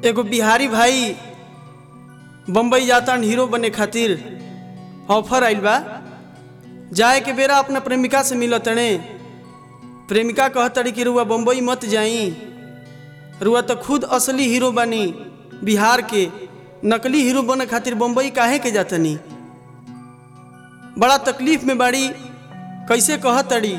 एगो बिहारी भाई बम्बई जातान हीरो बने खातिर ऑफर आइल बा जाए के बेरा अपना प्रेमिका से मिलत तणे प्रेमिका कहतड़ी कि रुआ बम्बई मत जाई रुआ तो खुद असली हीरो बनी बिहार के नकली हीरो बने खातिर बम्बई काहे के जातनी बड़ा तकलीफ में बाड़ी कैसे कहतड़ी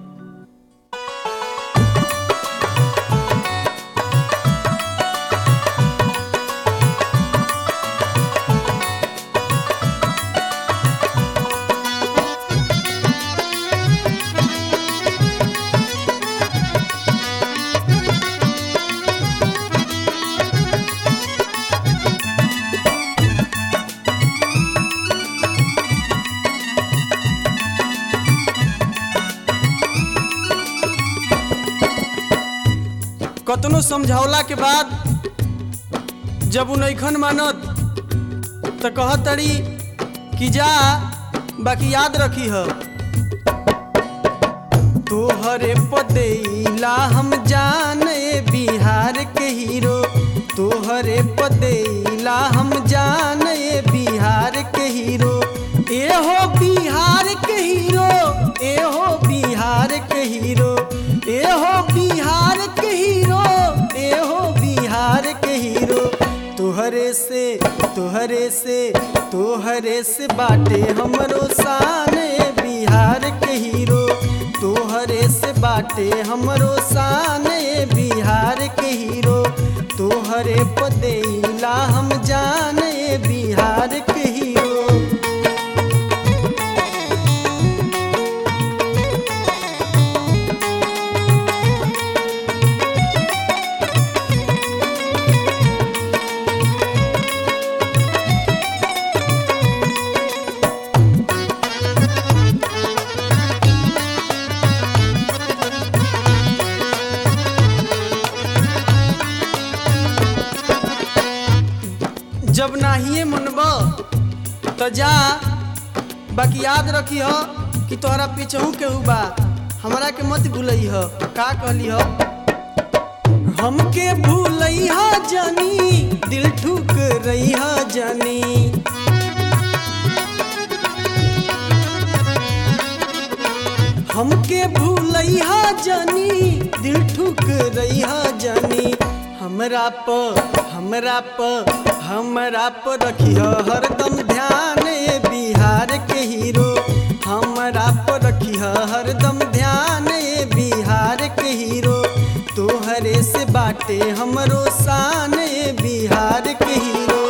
कतनो समझौला के बाद जब उ नैखन मानत तो कहतड़ी कि जा बाकी याद रखी ह तोहरे पदेला हम जाने बिहार के हीरो तोहरे पदेला हम जाने बिहार के हीरो ए हो बिहार के हीरो ए हो बिहार के हीरो ए हो बिहार के हीरो ए हो बिहार के हीरो तोहरे से तोहरे से तोहरे से बाटे हमरो शाने बिहार के हीरो तोहरे से बाटे हमरो शाने बिहार के हीरो तोहरे पदेला हम जाने बिहार के हीरो जब नाहिए मनब तो जा बाकी याद रखी हो कि तोहरा पीछहू केहू बा हमरा के मत भूलई हो का कहली हो हमके भूलई हो जानी दिल ठुक रही हो जानी हमके भूलई हो जानी दिल ठुक रही हो जानी हमरा प हमरा प हमरा प रखियो हरदम ध्यान ए बिहार के हीरो हमरा प रखियो हरदम ध्यान ए बिहार के हीरो तोहरे से बाटे हमरो शान ए बिहार के हीरो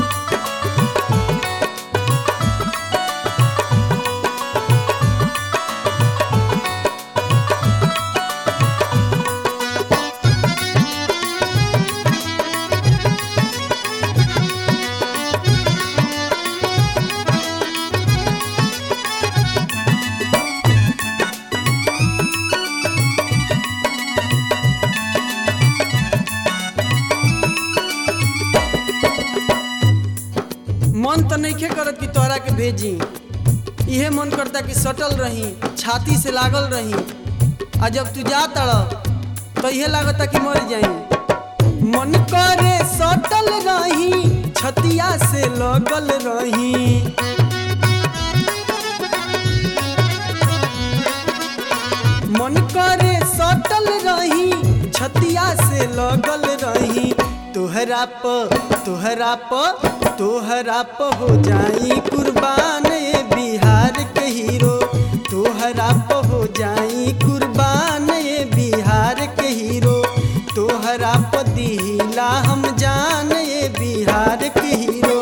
मन तो नइखे करत कि तोहरा के भेजी इहे मन करता कि सटल रही छाती से लागल रही आ जब तू जा तड़ तो इहे लागता कि मर जाई मन करे सटल रही छतिया से लगल रही मन करे सटल रही छतिया से लगल रही तोहरा प तोहरा प तोहरा प हो जाई कुर्बान ए बिहार के हीरो तोहरा प हो जाई कुर्बान ए बिहार के हीरो तोहरा प दिला हम जान ए बिहार के हीरो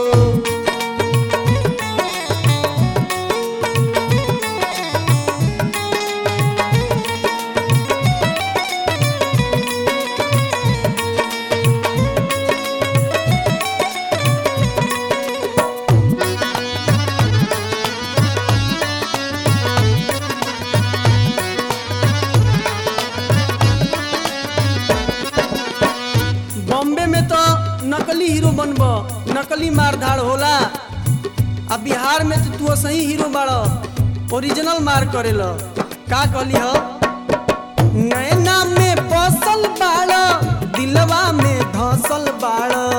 बॉम्बे में तो नकली हीरो बनब नकली मारधाड़ होला आ बिहार में तो तू सही हीरो बाड़ ओरिजिनल मार करेल का कहली हो नैना में बसल बाड़ दिलवा में धसल बाड़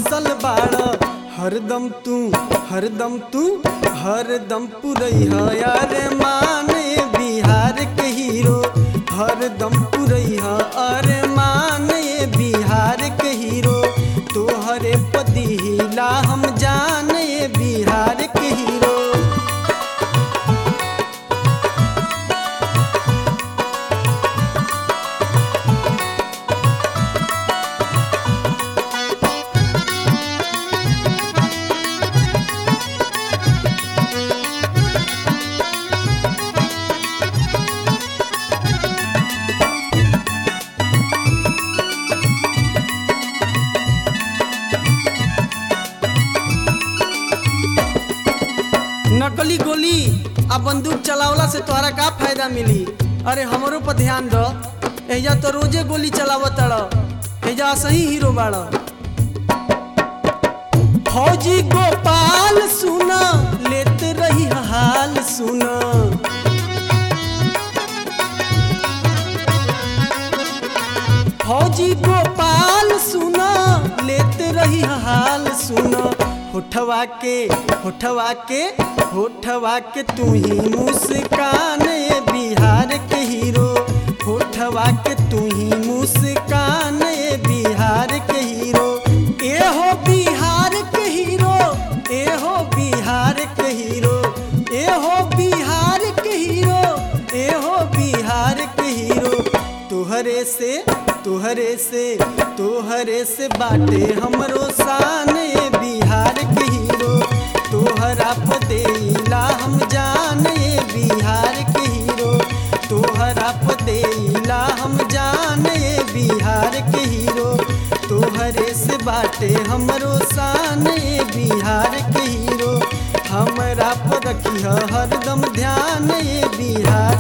बसल बाड़ हरदम तू हरदम तू हरदम पुरैया अरे माने बिहार के हीरो हरदम पुरैया अरे माने बिहार के हीरो तोहरे पदिला हम जाने बिहार के हीरो नकली गोली आ बंदूक चलावला से तोहरा का फायदा मिली अरे हमरो पर ध्यान दो एजा तो रोजे गोली चलावत तड़ एजा सही हीरो बाड़ फौजी गोपाल सुना लेत रही हाल सुना फौजी गोपाल सुना लेत रही हाल सुना होठवा के होठवा के होठवा के तू ही मुस्कान ए बिहार के हीरो होठवा के तू ही मुस्कान ए बिहार के हीरो ए हो बिहार के हीरो ए हो बिहार के हीरो ए हो बिहार के हीरो ए हो बिहार के हीरो तुहरे से तुहरे से तुहरे से बाटे हमरो शान ए बिहार के हीरो तोहरा पदेला हम जाने बिहार के हीरो तोहरा पदेला हम जाने बिहार के हीरो तोहरे से बाटे हमरो शान ए बिहार के हीरो हमरा पर रखिह हरदम ध्यान ए बिहार